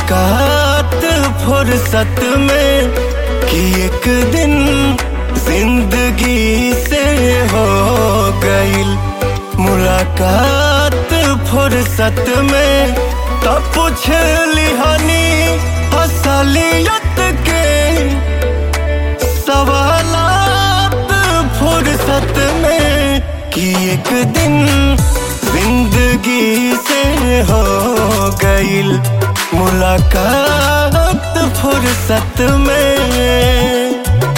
मुलाकात फुर्सत में कि एक दिन जिंदगी से हो गईल मुलाकात फुर्सत में तब पूछ लिहानी असलियत के सवालात फुर्सत में कि एक दिन जिंदगी से हो गईल मुलाकात फुर्सत में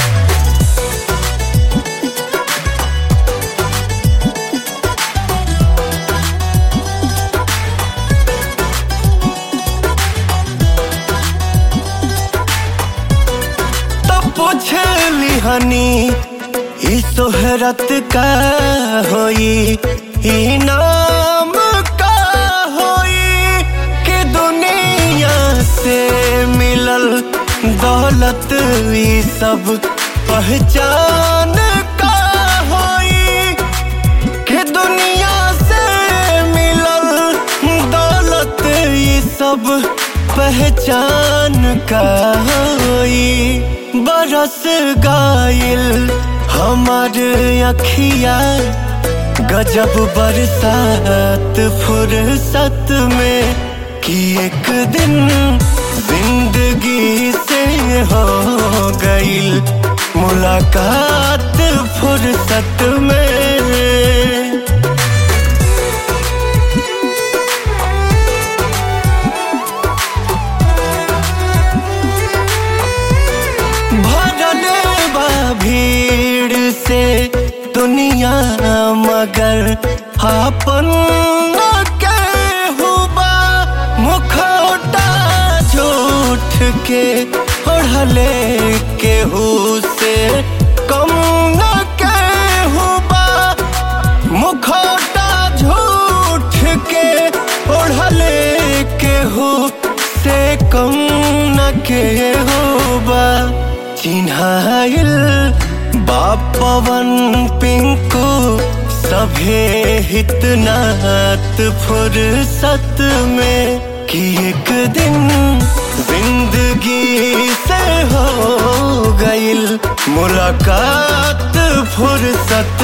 तब पूछ लिहानी ई सोहरत का होई ई नाम का होई कि दुनिया से मिलल दौलत ई सब पहचान का होई कि दुनिया से मिलल दौलत ई सब पहचान का होई बरस गाइल हमार अखिया गजब बरसात फुर्सत में कि एक दिन जिंदगी से हो गईल मुलाकात फुर्सत में भरल बा भीड़ से दुनिया मगर आपन के हुबा मुखौटा झूठ के ओढ़ले केहू से कम न के हुबा मुखौटा झूठ के ओढ़ले केहू से कम न के होबा चिन्हाइल बापवन पिंकू सभे हितनात फुर्सत में कि एक दिन जिंदगी से हो गईल मुलाकात फुर्सत